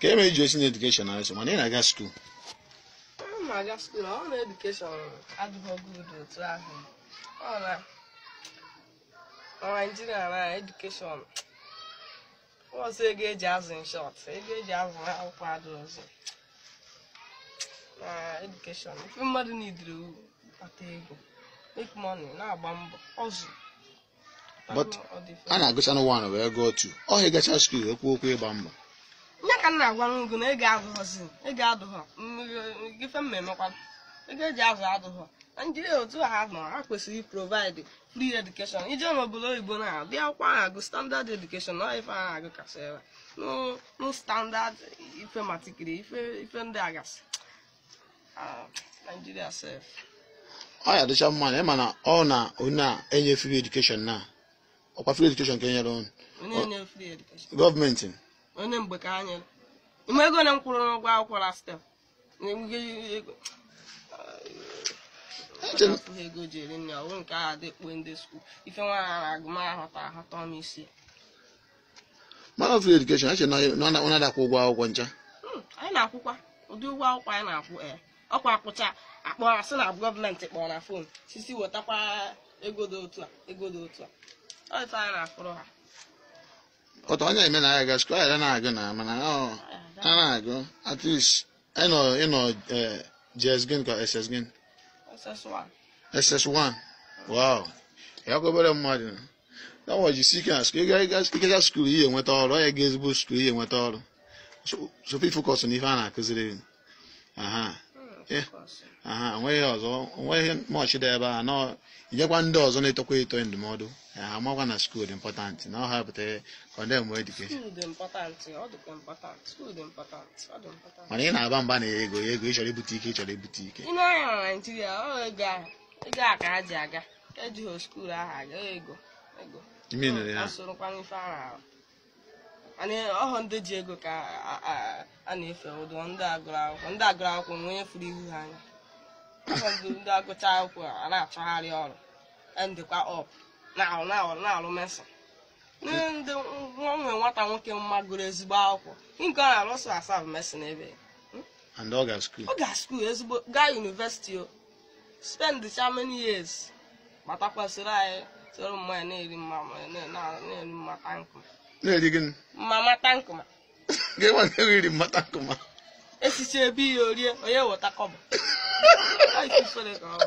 ka e mere iji osi na edukeshọn na eso mana ị na-aga skuul Ọ na-aga skuul ọ na edukeshọn adịghị good otu ahụ ọ na na naijiria na edukeshọn ọzọ ego eji azụ nshọt ego eji azụ akwụkwọ adịghịzi na edukeshọn ife mmadụ nidiri kpata ego make money na-agba mbọ ọzụ But a na-agụcha na wan wee gụọ tu ọhịa gacha skuul ekwu okwu ịgba mbọ nye ka m na-agwa n'ugwu na ego adụghọzi ego adụghọ mmiri- ife mmemmekwa ego eji azụ adụghọ naijiria otu ha nọ ha kwesịrị provide free education ije n'obodo oyibo na dị akwụkwọ a na-agụ standard education na ife a na-agụ kasị ebe no no standard ife matikiri ife ife ndị agasị Ah, naijiria sef ọ ya dịcha mma na ịma na ọ na onye na-enye free edukeshọn na ọkwa free edukeshọn ka enyere unu onye nye free education gọọmenti onye mgbe ka anyị ime ego na m kwụrụ n'ụgwọ akwụkwọ na step na-enweghị ego Eche m- afụghị ego ji eri nri ọ bụrụ nke a dị kpuo ndị skul ife nwaanyị a na-agụ ma ahụta ahụta m isi mana free edukeshọn eche na ọ na- ọ na-adakwa ụgwọ akwụkwọ ncha Hmm, anyị na-akwụkwa ụdị ụgwọ akwụkwọ anyị na-akwụ ee ọkwa akwụcha akpọ asị na gọọmenti kpọrọ na fon sisi wetakwa ego dị otu a ego dị otu a ọ ife anyị na-akwụrụ ha ọtọ onye eme na ya ga skuul ya na-agụ na mana ọ a na-agụ at least ịnọ ịnọ eh, JS gịnị ka SS gịnị SS1 SS1 wow ya kwa obere mmadụ na wajisi ike na skuul ikecha skuul ihe enweta ọrụ ọ ya ga ezigbo skuul ihe enweta ọrụ So- sofi focus na ife a na-akụziri aha Hmm, Eh. of course. aha onweghị ọzọ onweghị mọchị dị ebe a nọ inyekwa ndị ọzọ na-etokwa eto ndụmọdụ ha amakwa na skuul dị important na ọ ha pụtara kọndem edukeshọn School dị important ọ dịkwa important school dị important ọ dị important mana ị na-aba mba na ego ego ịchọrọ ibute ike ịchọrọ ibute ike ị na-anya na naijiria ọ ego ahụ ego a ka ha ji aga ejighị skuul ahụ aga ego ego ime nere ya asorokwana ife ahụ ahụ mana ọhụ ndị ji ego ka a- a- a na-efe ụdọ ndị agụrụ akwụkwọ ndị agụrụ akwụkwọ nwe onye furu ihu ha anya ọhụ ndị ndị agụcha akwụkwọ a na-achọgharị ọrụ ndịkwa ọp na-alụ na-alụ na-alụ mesin ndị nwa nwe nwata nwoke mma gụrụ ezigbo akwụkwọ nke ọ na-alụ so asabụ mesin ebe and ọ ga skuul ọ ga skuul ezigbo gaa yunivesiti o spend cha many years gbatakwasịrị anyị soro mmanya na-eri mma na- na- na-eri mmata nkụma na-eri gịnị mma mata nkụma gị nwa nke iri mmata nkụma esicha ebe ihe orie onye weta kọbọ Ọ ife ifere ka ọ bụ.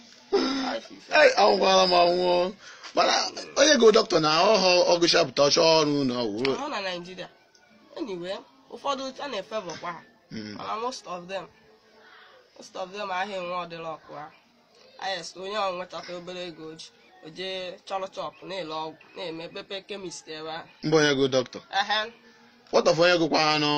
Ọ ife ifere. Ei, anwụkwala m anwụọ mana onye go dọkịta na ọhọ ọgụchapụta ọchọ ọrụ na ọwụrụ ọ na naijiria anyway ụfọdụ a na-efevọkwa ha mana most of them most of them ahịa enwe ọdịla ọkụ ha ayes onye ọ nwetata obere ego o ji o jee chọrọ chọpụ na-ele ọgwụ na-eme pepe kemist ebe ahụ mba onye go dọkịta ehe wọtọf onye gụkwa anụ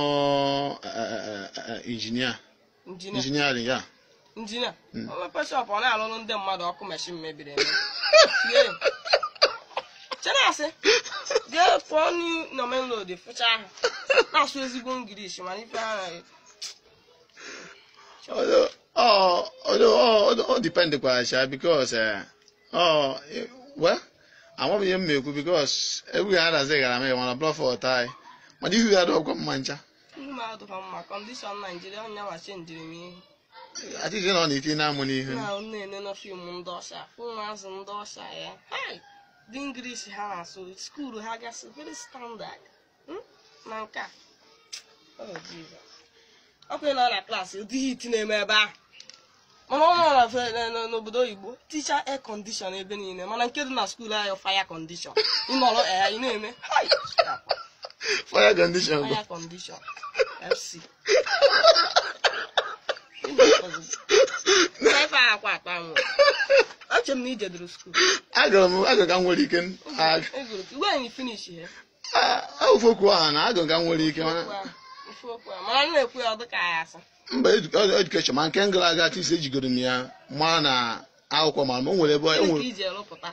injinia injinia injiniarin ya injinia Mm. o mepe shọpụ ọ na-alụrụ ndị mmadụ ọkụ meshin mebiri emebi Tie. chenasị jee pụọ na menlod fụcha ahụ na-asụ ezigbo ngirishi mana ife ha na Although, oh, although, oh, oh, depend kwa sha because uh, oh, eh, well, amaghị ihe m na-ekwu because egwu ha adazi gara m mana blọf ọtai mana ihu ya dọkwa mma ncha ihu m adụghọ mma kọndishọn naijiria onye nwa chenjiri m ihe atịghị na ọ na-eti na-amụ n'ihu na na-ene na fim ndị ọsha ụmụazụ ndị ọsha ya hai dị ngirishi ha na-asụ skuulu ha gasị very standard Hmm? na nke a Oh, Jesus. ọ kwere na ọ na klaasị ụdị hit na-eme ebe ahụ mana ọ nọ na fe- na- na- n'obodo oyibo ticha air condition ebe niile mana nke dị na skuulu anyị fire condition ịnọrọ ya ị na-eme hai fire condition bụ fire condition fc ebe a akwa akpa nwụ Eche m na ije duru skuul agụrụ m agụrụ ka m nwere ike ag- egoro iwe anyị finish ya ah, ofu okwu ahụ na agụrụ ka m nwere ike mana ife okwu a mana m na-ekwu ya ọ dịka ya asị mba edu- edukeshọn ma nke m gara aga tisi ejigoro m ya ma na akwụkwọ ma o nwere ebe o Gịnị ka nwere iji erụpụta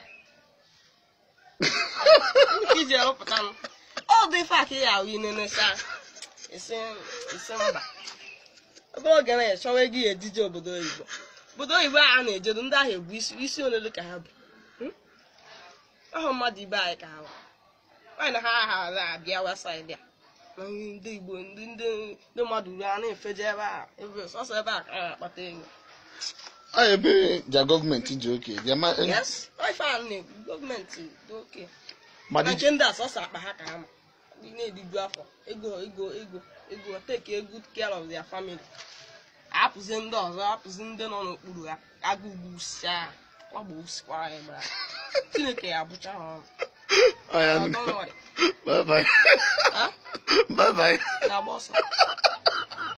Gịnị ka iji erụpụta m ọ dị ife aka ya ahụ inenecha isi isi mba obere oge na chọwa ego ya ejije obodo oyibo obodo oyibo a na-ejedo ndị ahụ ebu isi isi olele ka ha bụ Hmm? ahụ mmadụ ibe anyị ka ha bụ nwaanyị na ha ha abịa wesaịdị a na ihe ndị igbo ndị ndị ndị mmadụ ruo a na-efeje ebe a ebe sọsọ ebe a ka a na-akpata ego ọ ebe ja gọọmenti ji oke ja ma yes ife a na-ekwu gọọmenti dị oke ma na dị nke ndị a sọsọ akpa ha ka ha ma ndị na-ediju afọ ego ego ego ego take a good care of their family apụzi ndị ọzọ apụzi ndị nọ n'okpuru ha agụgbu sia kwagbo sikwara ya gbara chineke ya bụcha ha ọnụ ọ ya Don't worry. bye bye Ha? bye bye na-agba ọsọ